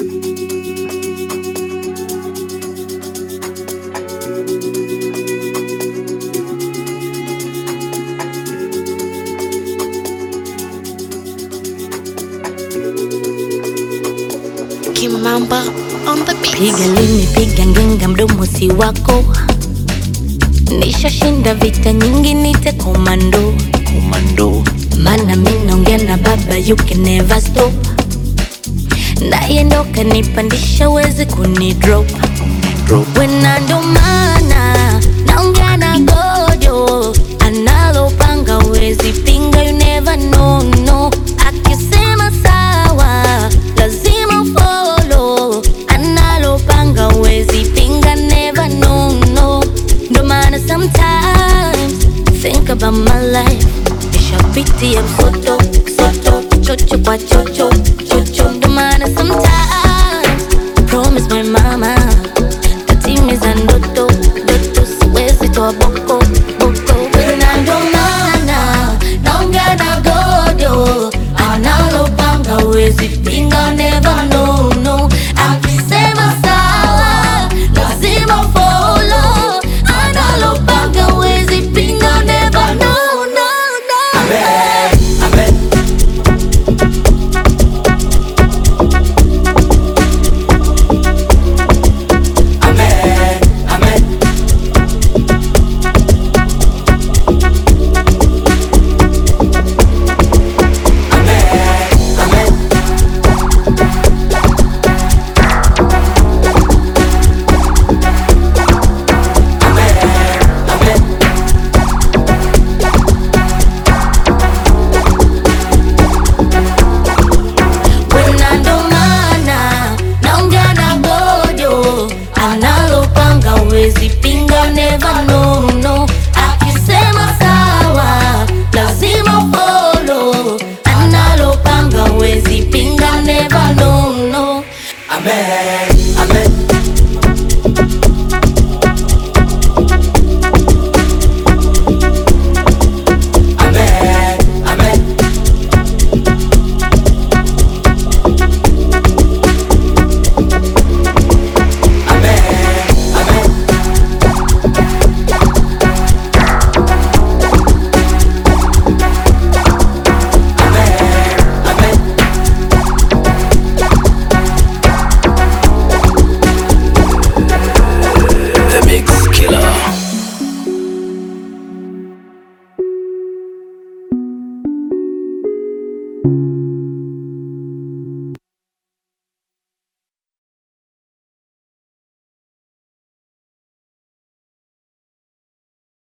Kimamba on the beat. Piga lini, piga ngenga, mdomo si wako. Nishashinda vita nyingi, nite komando. Komando. Mana mi naongea na baba, you can never stop. Naye ndo kanipandisha, wezi kunidrop. Drop. Wena ndo maana naongea na gojo, analopanga wezi pinga, you never know, no. Akisema sawa, lazima follow, analopanga wezi pinga, never know, no. Ndo maana sometimes think about my life, nishapitia msoto, soto, chocho kwa chocho, chocho. Ndo maana sometimes promise my mama tatimiza ndoto ndoto, siwezi toa boko boko. Wena ndo maana naongea na godo, analopanga wezi pinga, never know, no. Akisema sawa, lazima follow, analopanga wezi pinga, never know, no, no. Wena ndo maana naongea na gojo, analopanga wezi pinga, never know, no. Akisema sawa, lazima follow, analopanga wezi pinga, never know, no. Amen.